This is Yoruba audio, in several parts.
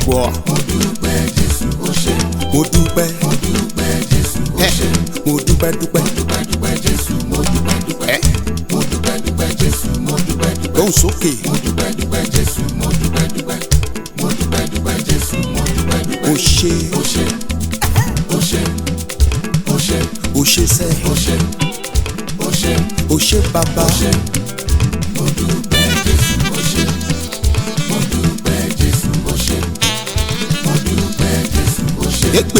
gbọ́. mo dúpẹ́ jésù ó ṣe mo dúpẹ́ mo dúpẹ́ jésù ó ẹ ṣe mo dúpẹ́ dúpẹ́ dúpẹ́ dúpẹ́ jésù mo dúpẹ́ dúpẹ́ ẹ mo dúpẹ́ dúpẹ́ jésù mo dúpẹ́ dúpẹ́ lóhùn sókè mo dúpẹ́ dúpẹ́ jésù mo dúpẹ́ dúpẹ́ mo dúpẹ́ dúpẹ́ jésù mo dúpẹ́ dúpẹ́ o ṣe ó ṣe ó ṣe ó ṣe o ṣe sẹ́ ó ṣe ó ṣe o ṣe bàbá ó ṣe mo dúpẹ́ jésù ó ṣe mo dúpẹ́ jésù ó ṣe mo dúpẹ́ jésù ó ṣe. èpè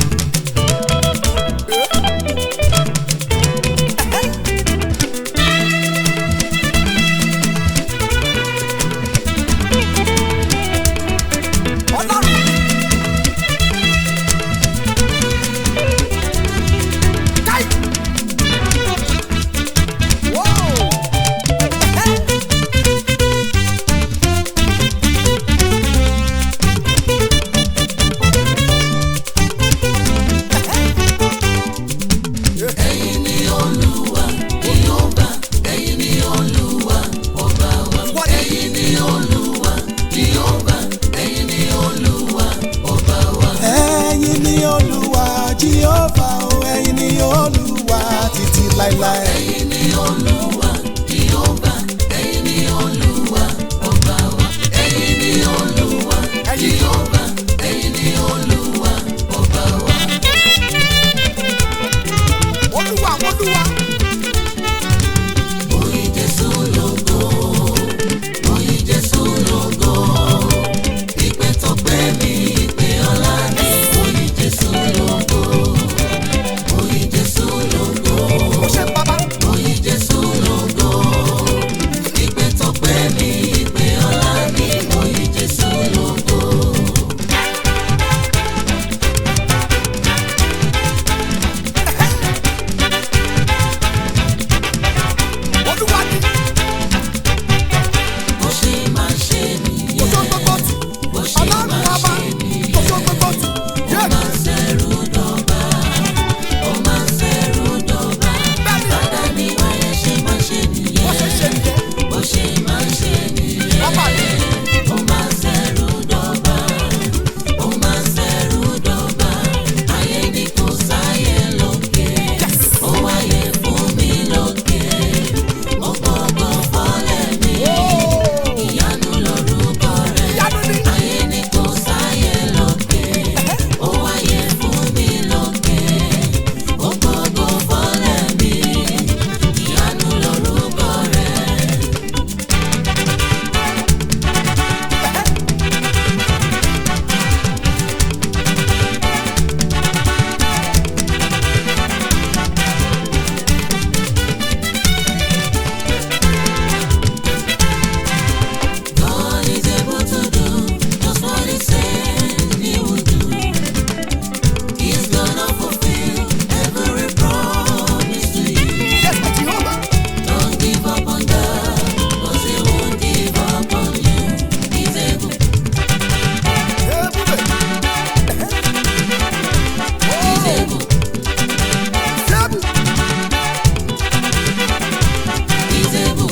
ẹ̀yin ni olúwa jíọ́fà o ẹ̀yin ni olúwa títí láéláé. ẹ̀yin ni olúwa jíọ́fà ẹ̀yin ni olúwa ọba wa ẹ̀yin ni olúwa jíọ́fà ẹ̀yin ni olúwa ọba wa. olúwa olúwa. Oyin Jésù lógo, oyin Jésù lógo, ìpè tọpẹ́ mi, ìpè ọlá mi, oyin Jésù lógo, oyin Jésù lógo, oyin Jésù lógo, ìpè tọpẹ́ mi, ìpè ọlá mi, oyin Jésù lógo. Bó ṣe máa ṣe nìyẹn, bó ṣe máa ṣe nìyẹn. Ó máa ń ṣẹ̀rù dọ̀bà, ó máa ń ṣẹ̀rù dọ̀bà. Bàdá ni wáyé ṣe máa ṣe nìyẹn. Bó ṣe máa ṣe nìyẹn. Ó máa ń ṣẹ̀rù dọ̀bà, ó máa ń ṣẹ̀rù dọ̀bà. Ayé ni kò sáyé lókè, ó wáyé fún mi lókè. Mo gbọ́gbọ́ fọ́lẹ̀ mi, ìyanu lorúkọ rẹ̀. Ayé ni kò sáyé lókè, ó wáyé fún mi lókè. Mo gbọ́gbọ́ fọ́lẹ̀ mi, ìyanu lorúkọ rẹ̀. God is able to do just what He said He would do. He's gonna fulfill every promise to you. Don't give up on God, 'cause He won't give up on you. He's able, He's able, He's able.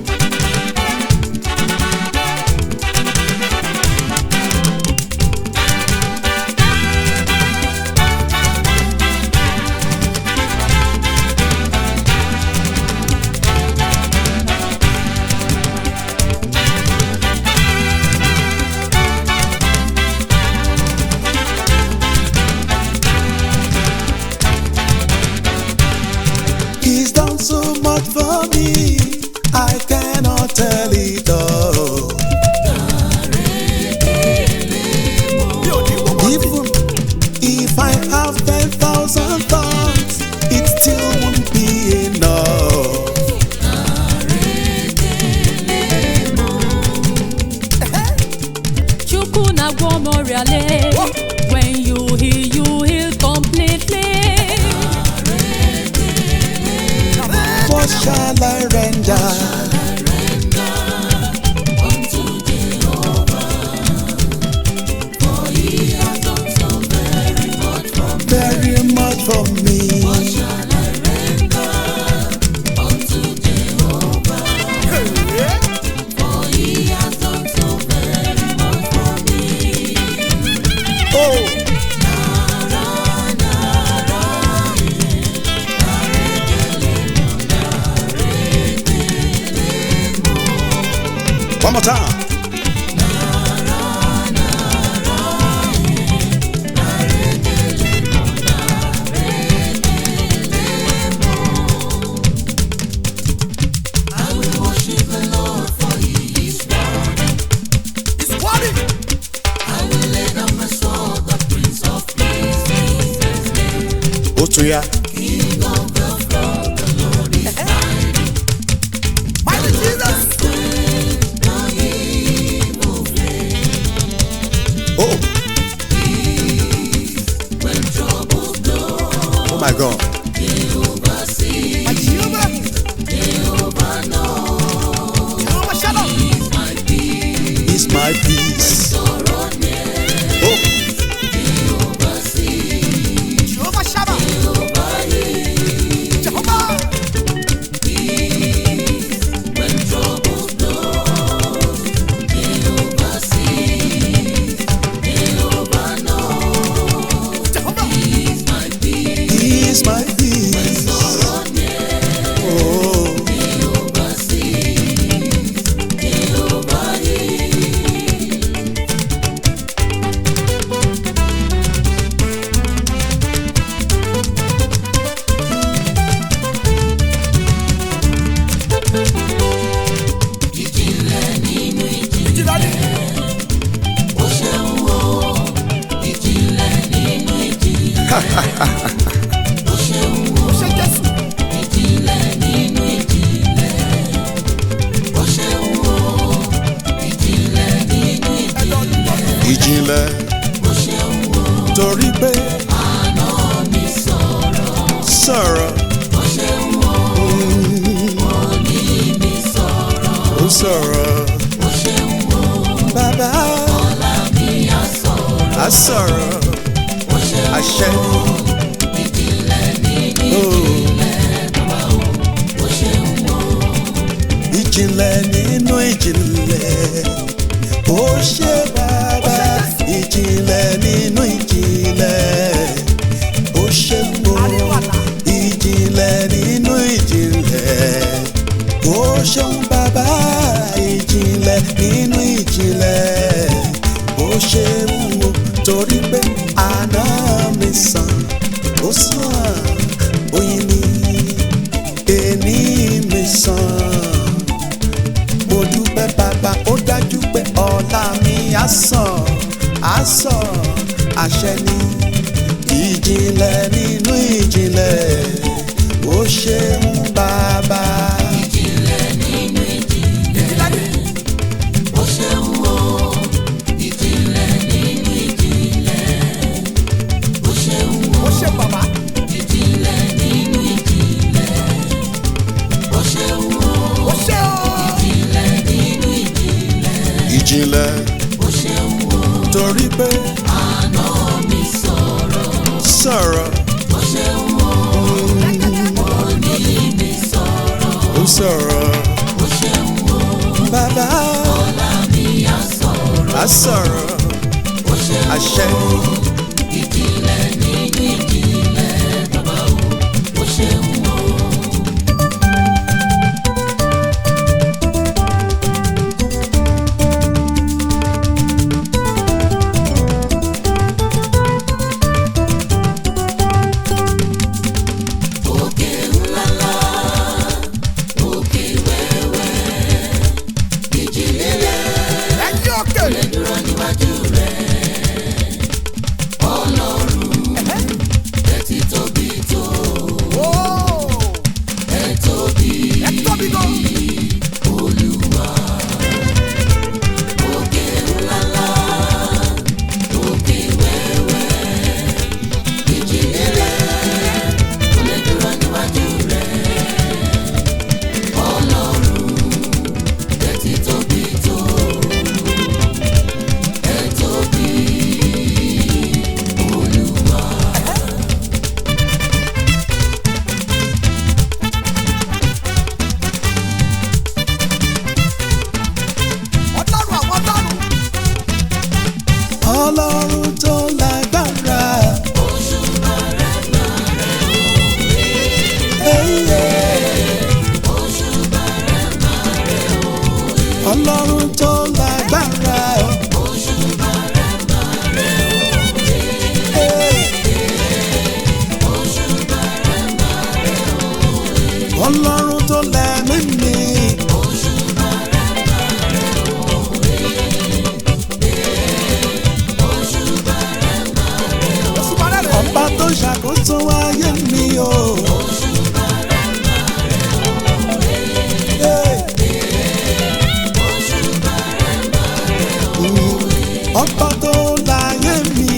He's done so much for me, I cannot tell it all. Even if I have ten thousand thoughts, it still won't be enough. Chukwu na-agwọ m ọrịa lee. When you heal, you heal completely. What shall I render? Very much for me. For He has done so very much for me. One more time. It's worthy. Ó tún yá. Mighty Jesus. Oh. Oh my God. My Jehovah. Jehovah Shalom. He's my peace. Oh. Jehovah Shammah. Jehovah. Jehovah. He's my peace. Oh. Ìjìnlẹ̀ ó ṣe Jésù. Ẹ̀dọ̀ olùkọ́. Ìjìnlẹ̀. Torí pé. Sọ̀rọ̀. Ó sọ̀rọ̀. Bàbá. A sọ̀rọ̀. Àṣẹ ni. Oh. Ìjìnlẹ̀ nínú ìjìnlẹ̀. Ó ṣe bàbá. Ìjìnlẹ̀ nínú ìjìnlẹ̀. Ó ṣe mo. Ìjìnlẹ̀ nínú ìjìnlẹ̀. Ó ṣeun bàbá. Ìjìnlẹ̀ nínú ìjìnlẹ̀. Ó ṣeun o. Torí pé àná mi sàn. Ó sàn. Oyin ni. Èní mi sàn mo dúpẹ́ bàbá ó dájú pé ọ̀la mi á sàn á sàn àṣẹ ni ìjìnlẹ̀ nínú ìjìnlẹ̀ ó ṣeun bàbá. Ìjìnlẹ̀ ó ṣe bàbá. Ó ṣe o. ìjìnlẹ̀ torí pé sọ̀rọ̀ ó sọ̀rọ̀ bàbá á sọ̀rọ̀ àṣẹ ni. Ẹ̀yin òkè. Ó. Ẹ tóbi gan. Ọlọ́run àwọn ọlọ́run. ọlọ́run tó lágbára. Ẹyẹ. ọlọ́run tó ọba tó láyé mi.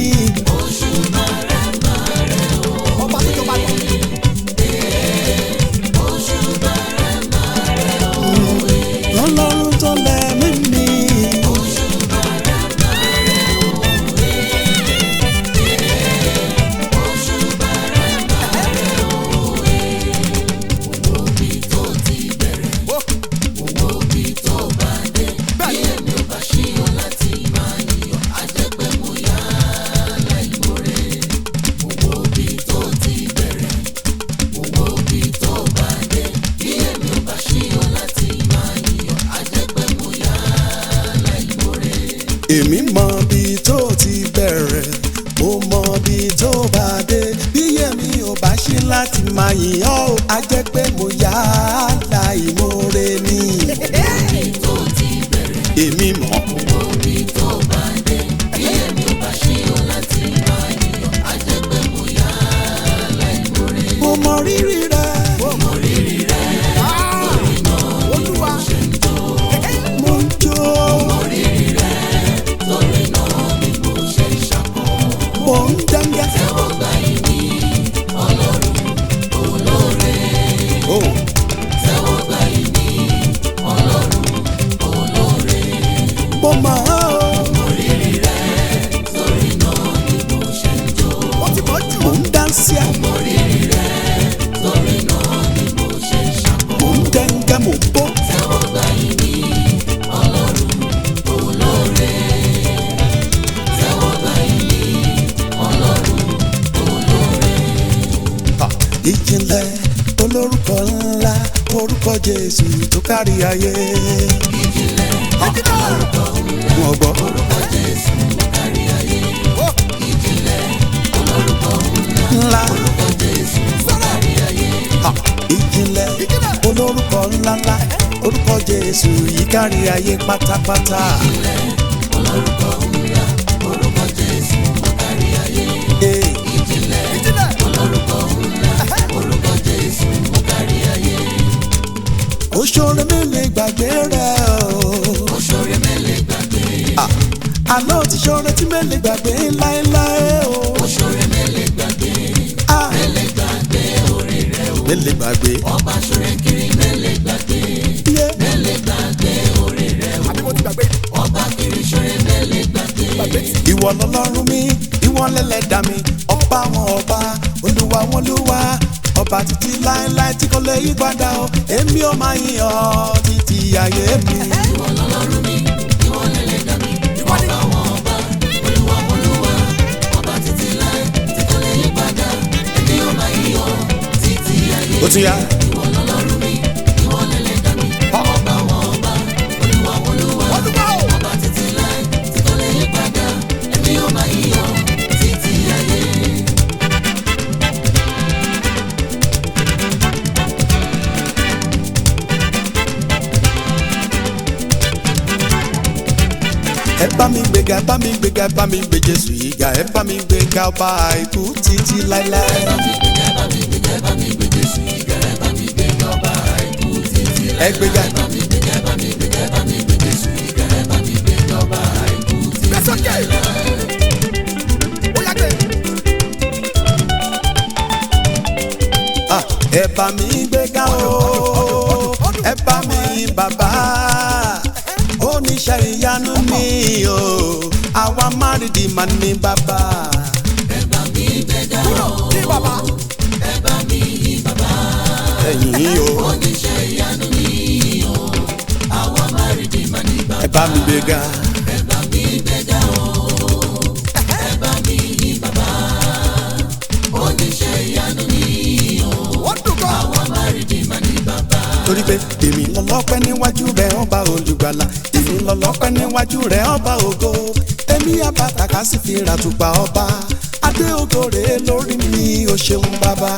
ọba tó jọba lọ. ọlọ́run tó lẹ́mí mi. èmi mọ bí tó ti bẹ̀rẹ̀ mo mọ bí tó bá dé bí èmi ò bá ṣe láti máa yìn ọ́ ò, á jẹ́ pé mo yá láìmoore ni. èmi mọ̀. mo mọ rírì rẹ. olúwa mo ń jó. mo ń dẹ́ngẹ́. Oh. mo mọ̀ ọ́ o. ó ti mọ̀ jù. mo ń dánsíá. mo ń dẹ́ngẹ́ mo ń bó. Ah, ìjìnlẹ̀ olórúkọ ńlá orúkọ jésù tó kárí ayé. wọn gbọ́. ńlá Ah, ìjìnlẹ̀ olórúkọ ńláńlá orúkọ jésù yìí kárí ayé pátápátá. Eh, ìjìnlẹ̀ òṣèré mi lè gbàgbé rẹ̀ o. Ah, àlọ́ ti ṣọrẹ tí mi lè gbàgbé láéláé o. Ah, mi lè gbàgbé. Yeah. àbí mo ti gbàgbé. gbàgbé tí. ìwọ lọlọ́run mi ìwọ lẹ́lẹ́dàá mi ọba wọn ọba olúwa wọn olúwa ọba títí láéláé tí kò lè yí padà o èmi ò máa yìn ọ́ títí ayé mi. ìwọ ni. ó tún yá. olúwa o. ẹ bá mi gbéga ẹ bá mi gbéga ẹ bá mi gbé jésù yìí ga ẹ bá mi gbéga ọba àìkú títí láéláé. ẹ gbéga gbé sókè. ó yá gbé. Ah, ẹ bá mi gbéga o ẹ bá mi bàbá oníṣẹ́ ìyanu mi o àwa márìdì mà ní bàbá. kúrò ní bàbá. ẹ̀yìn o. ẹ bá mi gbéga. ó dùn gan. torí pé èmi lọ́lọ́pẹ́ níwájú rẹ̀ ọba olùgbàlà èmi lọ́lọ́pẹ́ níwájú rẹ̀ ọba ògo èmi àbàtàkà sì fi ràtùpà ọba adé ògo rèé lórí mi ò ṣeun bàbá.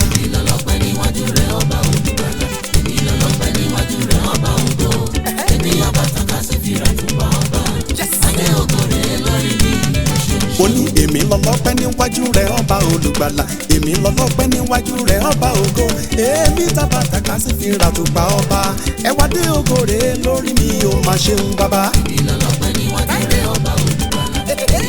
ó ní èmi lọ́lọ́pẹ́ níwájú rẹ̀ ọba olùgbàlà èmi lọ́lọ́pẹ́ níwájú rẹ̀ ọba ògo èmi tàbàtàkà sì fi ràtùpà ọba ẹwà dé ògo rèé lórí mi ò máa ṣeun bàbá. Thank you.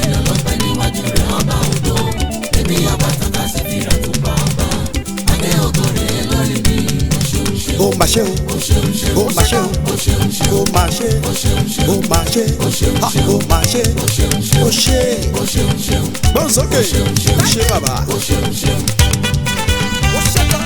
mà ṣe o ó mà ṣe o ó mà ṣe ó mà ṣe ha, ó mà ṣe ó ṣe gbọ́n sókè ó ṣe bàbá. ó ṣẹ́gun.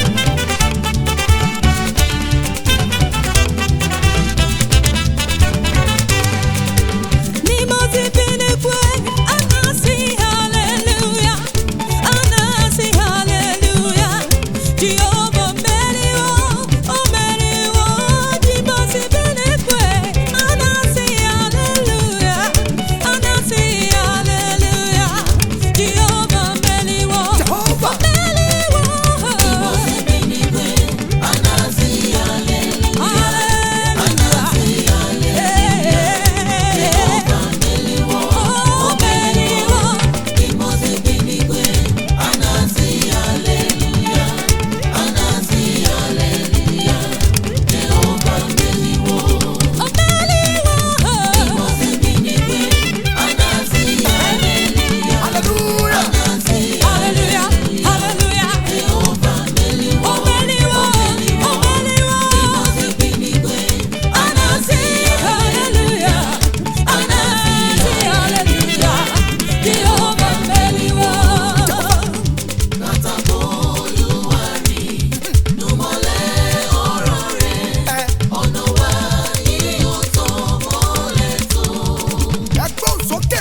Ni mo ti fi ní pé anasi hallelujah, anasi hallelujah. Jehovah mẹ́rìnwó, ó mẹ́rìnwó. Ni mo ti fi ní pé anasi hallelujah, anasi hallelujah. Jehovah mẹ́rìnwó, Jehovah. ó mẹ́rìnwó. ẹgbọ́n sókè.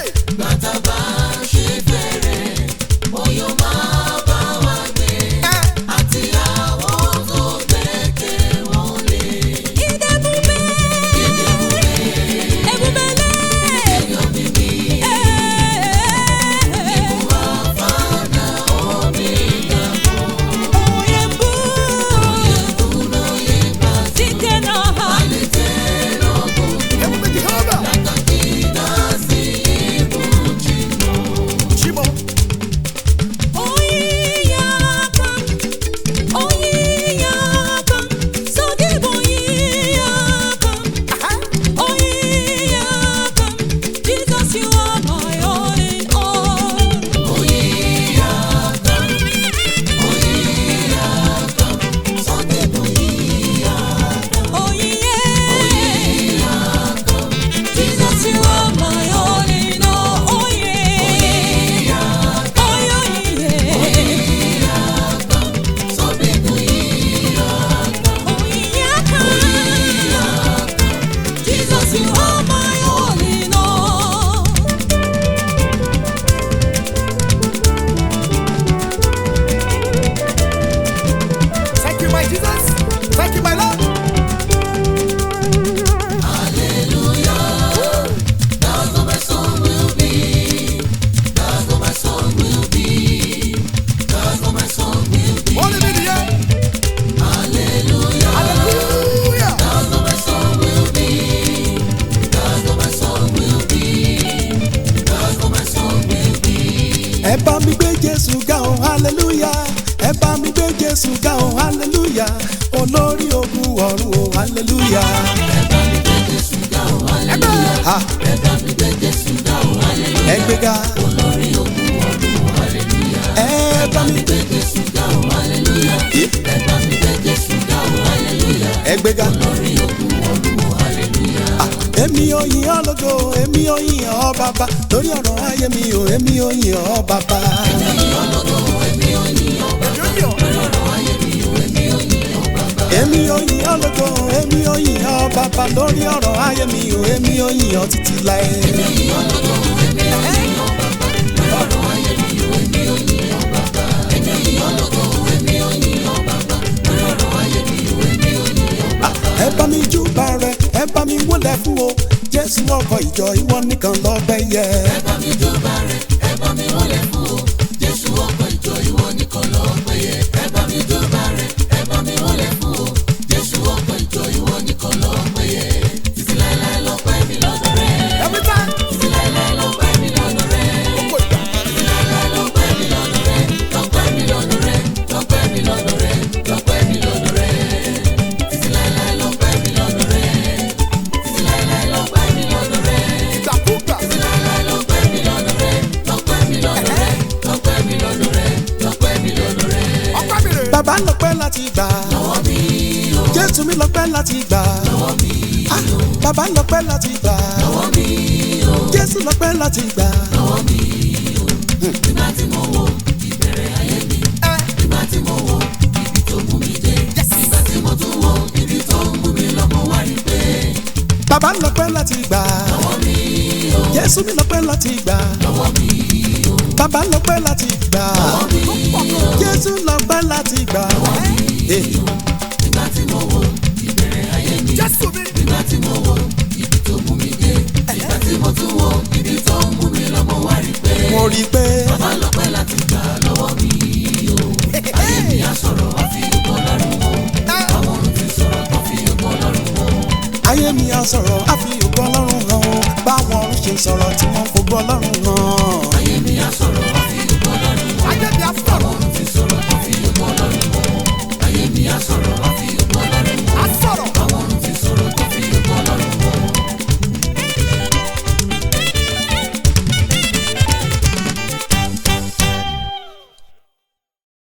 ẹ̀mú méjì hàn bá. Chimo. Jesus, you are my all in all. Oh yeah, Jesus, you are my all in all. Oh yeah, oh yeah, oh yeah. Jesus, you are my all in all. Thank you, my Jesus. Thank you, my Lord. Hallelujah. Only me the end. Hallelujah. ẹ bá mi gbé jésù ga o hallelujah ẹ bá mi gbé jésù ga o hallelujah olórí ogun ọ̀run o hallelujah. Ha. ẹ gbé ga. ẹ bá mi gbé Yé. ẹ gbé ga. Ah, èmi ò yìn ọ́ lógo èmi ò yìn ọ́ bàbá lórí ọ̀rọ̀ ayé mi ò èmi ò yìn ọ́ bàbá. èmi ò yìn ọ́ lógo èmi ò yìn ọ́ bàbá lórí ọ̀rọ̀ ayé mi ò èmi ò yìn ọ́ títí láé. Ah, ẹ bá mi júbà rẹ ẹ bá mi wọlé fún o jésù ọkọ ìjọ ìwọ nìkan lọ́bẹ̀ yẹ. Every time. Gbogbo ìgbà. Ìgbàkúgbà. Ọpẹ́ mi rè. bàbá lọ́pẹ́ láti gbà. jésù mi lọ́pẹ́ láti gbà Ah, bàbá lọ́pẹ́ láti gbà jésù lọ́pẹ́ láti gbà bàbá lọ́pẹ́ láti gbà jésù mi lọ́pẹ́ láti gbà bàbá lọ́pẹ́ láti gbà jésù lọ́pẹ́ láti gbà. Eh. Jésù mi. mo rí i pé. ayé mi á sọ̀rọ̀ á fi ògo ọlọ́run hàn ó báwọn ọ̀run ṣe sọ̀rọ̀ tí wọ́n fògo ọlọ́run hàn. Ayé mi á sọ̀rọ̀. Ayé mi á sọ̀rọ̀.